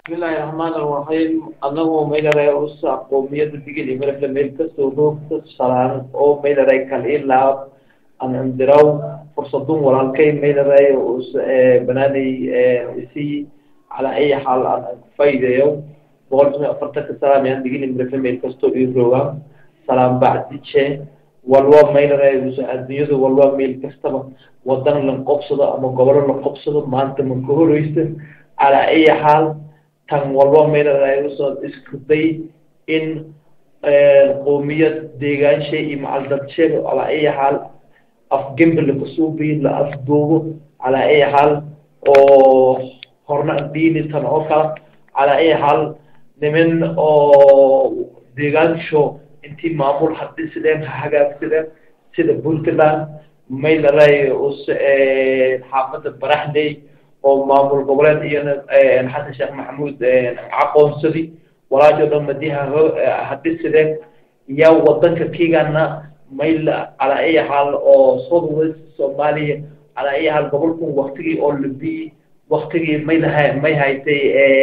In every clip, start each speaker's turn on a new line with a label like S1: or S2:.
S1: bismillahi raxmaan iraxiim anagoo maylaray usa qoomiyada digil iyo marafle meel kastoo roogta salaan oo maylaray kal ilaa an indiraw fursadun walaalkay maylaray us banaanay isi calaa ay xaal aan kufaydayo boqol kiiba afartanka salaam yaan digil iyo marafle meel kastoo ii rooga salaam bacdije walba maylaray us adduunyada walba meel kastaba wadan la qobsado ama gobolo la qobsado maanta ma ka horeysa calaa ay xaal tan walba maylaray usoo iskuday in qoomiyad deegaanshe iyo macaldadshe calaa ay xaal afgembi lakasuubi la afduubo calaa ay xaal oo horna diini tan oo kala calaa ay xaal niman oo deegaansho intii maamul hadhisideen ha hagaagsadeen sida puntland maylaray us xaafada baraxley oo maamul goboleed iyana xasan sheekh maxamuud aqoonsadi walaajo dhan madiha hadhisideen yaa wadanka kigana mayl calaa ay xaal oo south west soomaaliya calaa ay xaal gobolkan waktigii oo labi waktigii may laha may haytay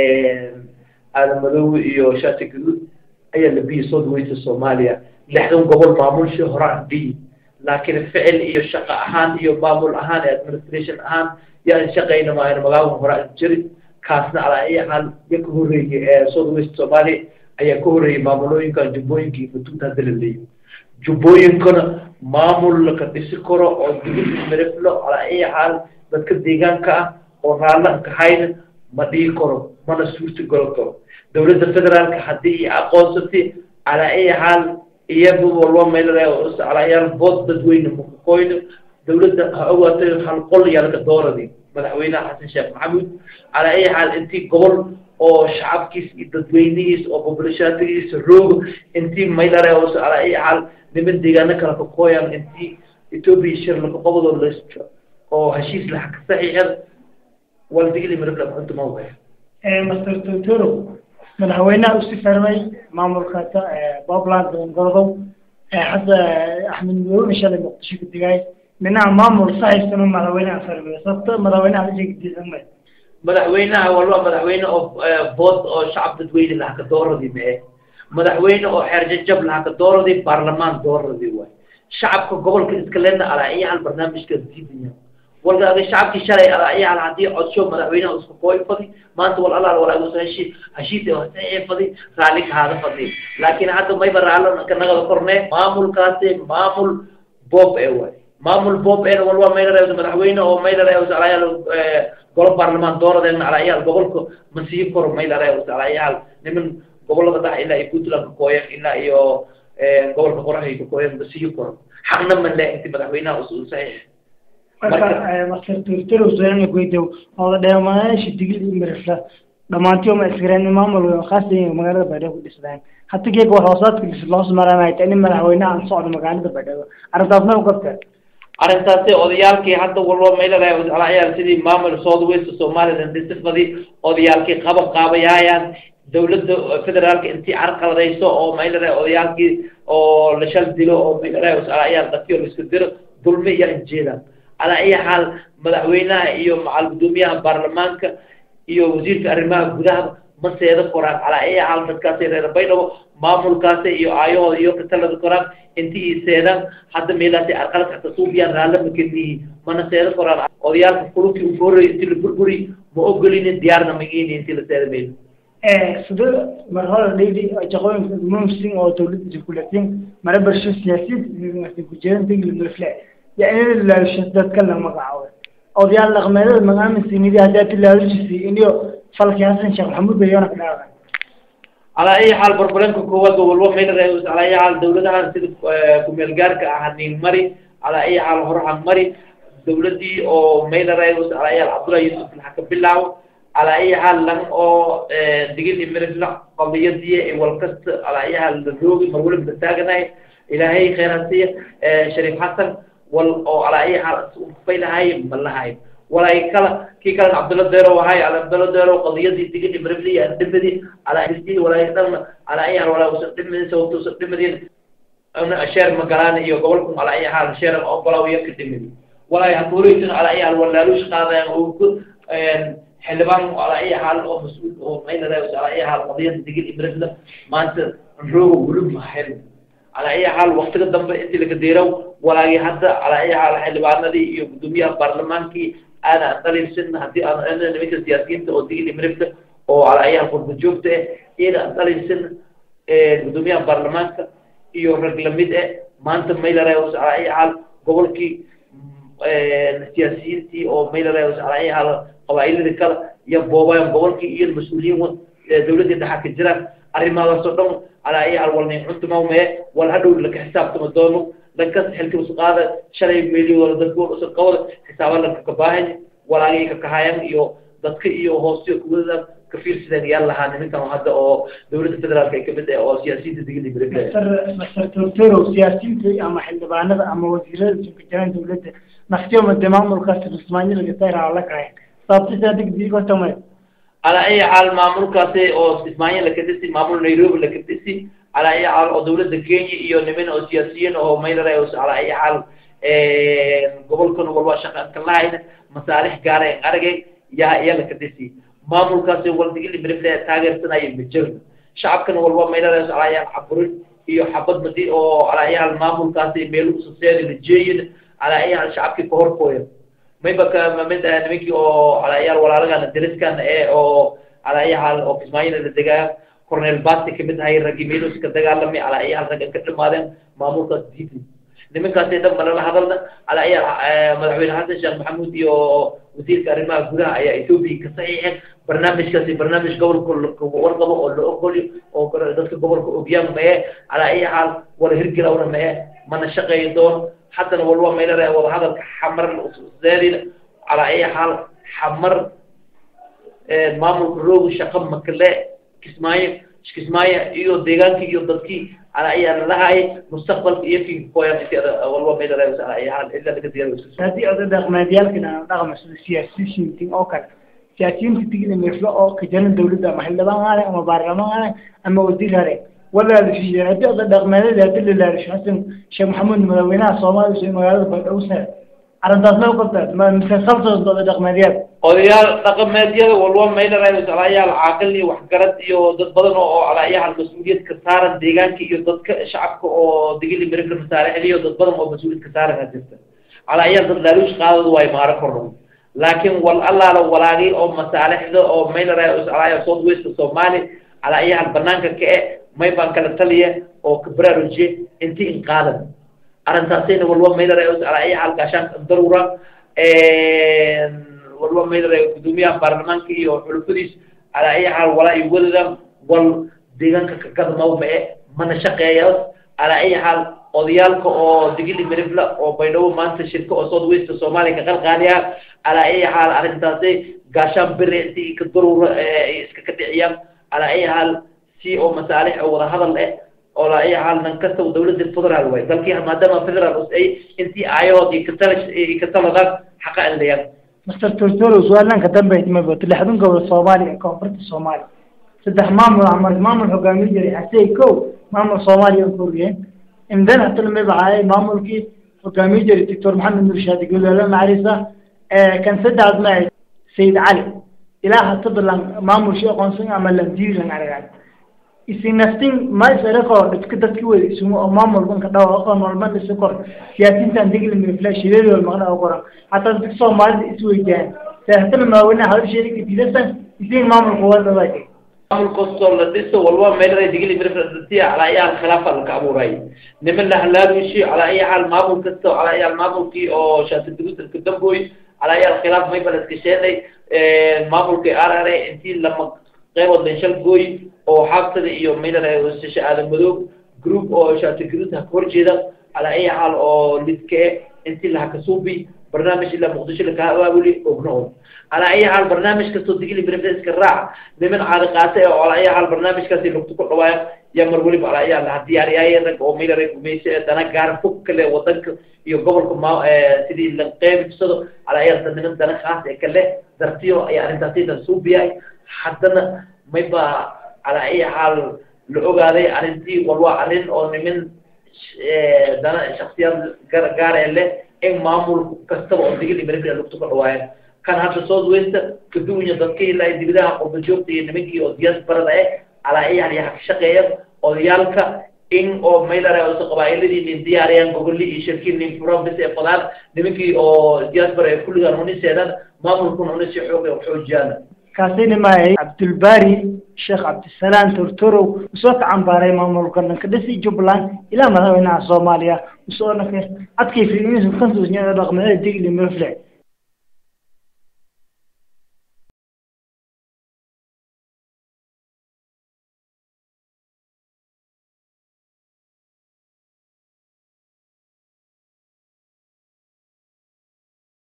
S1: aadamadoowe iyo shati gaduud ayaa labiyi south west soomaaliya lixdan gobol maamulshi horaan bi laakiin ficil iyo shaqo ahaan iyo maamul ahaan iyo administration ahaan yaan shaqayna maahan magaalada horaan jiri kaasna calaa ay xaal ya ka horreeyey south west soomaaliya ayaa ka horreeyey maamulooyinkan jubbooyinka iyo futuunta hadda la leeyahy jubbooyinkana maamul laka dhisi karo oo digil miriflo calaa ay xaal dadka deegaanka ah oo raallanka hayna ma dhigi karo mana suurta galo karo dowladda federaalka haddii i aqoonsatay calaa ay xaal iyagu walba maylaray calaayaal bood dadweyne makakoyno dowladda ha ogaatay hal qol yaalka dooradi madaxweynaha xasan sheekh maxamuud calaa ay xaal intii gobol oo shacabkiis iyo dadweynihiis oo bobolashaatigiisa roogo intii maylaray calaa ay xaal niman deegaano kala kakooyan intii etoobiya shir lakaqobadoo las oo heshiis laha ka saxiixan waldigili marabla xunta ma waya
S2: master totoro madaxweynaha usi fermay maamulka puntland gorodow xasa axmed madoone shalay muqdisho ka digay minaha maamul sahaysano madaxweynaha fermay sababto madaxweynaha ashega diidan may
S1: madaxweynaha walba madaxweyne oo bood oo shacab dadweyne laha ka dooradi mee madaxweyne oo xeer jajab laha ka dooradi baarlamaan dooradi waay shacabka gobolka iska leena alaa iyo hal barnaamijka diidaya walka ada shacabkii shalay alaa iyo hal haddii codsho madaxweynaha isku kooy fadi maanta wal alaal walaagus heshi heshiis saxiix fadi raalli ka haada fadi laakiin hadda mayba raallo ka nagada kornee maamulkaasi maamul bob ee waay maamul bob ee walba maylaray madaxweyne oo maylaray alaayaal golo baarlamaan dooradeen alaayaal gobolka ma sii koro maylaray alaayaal niman gobolada dhex ilaa iyo puntland kakooyan ilaa iyo gobolka qoraxay kakooyan ma sii koro xaqna ma le inti madaxweynaha usul saxiix
S2: marka master turturo su'aal goydow oo dheemaanayaasha digil iyo mirifla dhammaantii ma isgareen maamul khaas ah magaalada Baydhabo ku dhisnaan hatta geeg wax hoosaadka dhis loo samaranay tan madaxweynaha aan socdo magaalada Baydhabo arrintaasna u qabta
S1: arrintaasi odayaalkii hadda walba maylaray alaayaal sidii maamul south west somaliland dhisifadii odayaalkii qabab qaabayayaan dowladda federaalka intii carqaladayso oo maylaray odayaalkii oo la shal dilo oo maylaray alaayaal dadkii la isku diro dulmi iyo injeedaan calaa ay xaal madaxweynaha iyo macal guddoomiyaha baarlamaanka iyo wasiirka arrimaha gudaha ma seeda koraan calaa ay xaal dadkaasi reer baydhabo maamulkaasi iyo aayahooda iyo katalada koraan intii i seedaan hadda meelaasi arqalad xata suubiyaan raalla makenihi mana seeda koraan odayaalka kulubkii ugu horreeyay intii la burburi ma ogolini diyaarna magini intii la seeda meylo
S2: sida mar hore dhaydi shaqooyinka mumsin oo dowladda iskuulatin mara barsho siyaasiyad kujeedan degli mulfle يعني لا تتكلم مقعوة أو ديال الأغمال المقام السنيدي هدات الله وجسي إنيو فلك حسن شيخ محمود بيونا كلاغا
S1: على أي حال بربلنك كواد والله مين رئيس على أي حال دولة عن سيد كوميلجارك أهنين مري على أي حال هروح مري دولتي أو مين رئيس على أي حال عبد الله يوسف الحكم بالله على أي حال لم أو دقيقة مرفلا قضية دي والقصة على أي حال الروج مرولة بتاعنا إلهي خيراتي شريف حسن wal oo ala ay xal fay lahay malahay walay kala ki kala abdullah deero wahay ala abdullah deero qadiyadii digid ibrahim ya dibadi ala istii walay dhan ala ay xal wala usad dibadi sababtu usad dibadi ana ashar magalaan iyo gobolku ala ay xal shar oo balaw yak dibadi walay hakuuritin ala ay xal walaalush qaadaan oo ku xildhibaan ala ay xaal oo mas-uul oo maynara ala ay xaal qadiyada digil ibrahimla maanta rooga wulub mahayn ala ay xaal waqtiga dambe intii laga deeraw walaagii hadda ala ay xaal xildhibaanadii iyo guddoomiyaha baarlamaankii aana dhaliilsan haddii aan nimanka siyaasiyiinta oo digil ibrahimka oo ala ay xaal qurba joogta eh iyaga aan dhaliilsan guddoomiyaha baarlamaanka iyo rag lamid eh maanta maylara ala ay xaal gobolkii siyaasiyiintii oo maylara ala ay xaal qabaa'iladii kale iyo boobayan gobolkii iyo mas-uuliyiin dawladdii dhaxa ka jiraan arrimaadaas oo dhan alaa ay alwalnay cuntumawmee wal hadhow laka xisaabtama doono dhankas xilkibas qaada shalay meeli wala dadka usa qabada xisaaba lanka kabaahan walaagay ka kahayan iyo dadka iyo hoostiyo kuwada ka fiirsadeen yaa lahaa nimankan hadda oo dawladda federaalka ay kamid ah oo siyaasiyiinta digili
S2: master master tortoro siyaasiyiinta ama xildhibaanada ama wasiirada isugu jiraan dawladda naftiyoma de maamulkaas rismaanyo laga tayraa la kahay sababtiisa digdigo tamay
S1: على أي حال معمول كاسي أو إسماعيل لكتسي معمول نيروبي لكتسي على أي حال أو دولة كينيا إيو نمين أو سياسيين أو ميل رأيوس على أي حال قبل كانوا والله شقة كلاهين مصالح قارة أرجع يا يا لكتسي معمول كاسي والدي اللي بريفلا تاجر سنة يمجر شعب كانوا والله ميل رأيوس على أي حبرين إيو حبض مدي أو على أي حال معمول كاسي ميلو سوسيالي الجيد على أي حال شعب كي كهر كويس mayba ka mid ah nimankii oo calayaal walaalagana deriskan ee oo calayaal oo kismaayina la degaa cornel basti kamid ahay raggii meelus ka dagaalamay calayaal ragga ka dhimaadeen maamulkaas diidi nimankaasi dhan malala hadalna calayaal madaxweyne xasan sheekh maxamuud iyo wasiirka arrimaha gudaha ayaa ethiopia ka saxiixeen barnaamijkaasi barnaamij gobolka warqabo oo la ogolyo oo dadka gobolka ogyaan mae calaa ay xaal wala hirgelawna mae mana shaqeeyi doono حتى والله ما يلرى وهذا حمر الزاري على أي حال حمر مامل روج شقم مكلا كسماية كسماية إيو ديجان كي إيو دتكي على أي حال لها أي مستقبل في في كويا والله ما يلرى على أي حال إلا بكثير
S2: هذه أيضا دغم ديال كنا دغم سياسيين تين أو كان سياسيين تيجي لمثل أو كجان الدولة محل بان أما بارلمان أما وزير هذا ولا في هدي أضل دغمانة هدي اللي لا رش حسن شيخ محمد مدوينا صومال شيء مقالة بالأوسع أرنتاس لو قلت ما مسلسلت ضد دغمانيات
S1: odayaal dhaqameedyada walba mayna raayos alayaal caaqil iyo waxgarad iyo dad badan oo alayaal mas-uuliyad ka saaran deegaanka iyo dadka shacabka oo digili mirifla masaalixda iyo dad badan oo mas-uuliyad ka saaran a jirta alayaal dad laaluush qaadadu way maaro korno laakiin wal allaala walaagii oo masaalixda oo mayna raayos alayaal south west soomaali alayaal banaanka ka e may baan kala taliya oo ka baraarujiye inti in qaadan arrintaasina walba mayna raayos alayaal gaashaan darura walba maydara gudoomiyaha baarlamaanka iyo xulufadiis ala ay xaal walaa iyo wadada wal deegaanka kagadmaw mae mana shaqeeyaas ala ay xaal odayaalka oo digili merifla oo baydhabo maanta shirka oo south west soomaaliya ka qalqaaliya ala ay xaal arrintaasi gaashaan bere inti ka darura iska ka dhiciyaan ala ay xaal si oo masaalix oo wada hadal eh oo la ay xaal nan kasta dawladda federal way dalkii maadaama federal ay intii aayahood iyo katala kataladaan xaqa aldayaan
S2: مستر تورتورو سؤالنا كتب ما بقول لحدون قبل الصومالي كونفرت الصومالي صدق مامل عمر مامل حكامي جري حسي كو مامل صومالي كوريين امدن حتى لما يبقى مامل كي حكامي جري دكتور محمد نور شادي يقول له معرفة آه كان سد عزماء سيد علي إله حتى مامل شيء قنصين عمل لمدير لنا على يعني isin naftin ma isarako dadka dadki wey isumu oo maamul banka dhawa aqoon walba isu kor siyaasiintan digli mifla shireedi wal maqna oo qoran hataa dadka soomaalida isweydaan saahtan maawina hawr sheerika dilasan isin maamul quwada waa
S1: maamul kastoo la dhiso walba meelay digli mifla ala ayaa khilaafa la ka abuuray niman la halaalushi ala ayaa hal maamul kasto ala ayaa maamulkii oo shaati duruusan ka damboy ala ayaa khilaaf may balad ka sheelay maamulkii arare intii lama qaybood lenshal gooy oo xaabtada iyo maynara sasha aadan madoog group oo shaati group ha hor jeeda ala ay xaal oo lidke intii laha kasuubi barnaamij ilaa muqdisho laka abaabuli ogno ala ay xaal barnaamij kastoo digili brefeska raac niman caadi qaata oo ala ay xaal barnaamijkaasi lugtu ku dhawaaya yaa mar weliba ala ayaa laha diyaariyaaye rag oo maynara gumayse dana gaar fog kale wadanka iyo gobolka ma sidii la qeybsado ala ayaa niman dana khaas ee kale dartiyo ayaa arrintaasidan suubiyaay haddana mayba على أي حال لأوجادي أرنتي والله أرن أو من دنا شخصيات جار جار اللي إن معمول كستب أو تيجي لبريد اللي بتوقع رواية kan hadda south west kaduwanya dadka ilaa dibidaha qurba joogta iyo nimankii oo diasporada eh calaa yani ka shaqeeya odayaalka in oo maylare ose qabaa'iladii nin diyaariyaan gogoli iyo shirkii nin province ee fadaan nimankii oo diaspora ee kulligaan uniseedan maamulkuna unisi xoog xoojiyaan
S2: kaasina maayay cabdulbari sheekh cabdisalaam tortorow usoo ka cambaaray maamulka dhanka dhisi jubbaland ilaa madaxweynaha soomaaliya usoona ka adkay fiirinaysa kansuusnyada dhaqmada digli mafle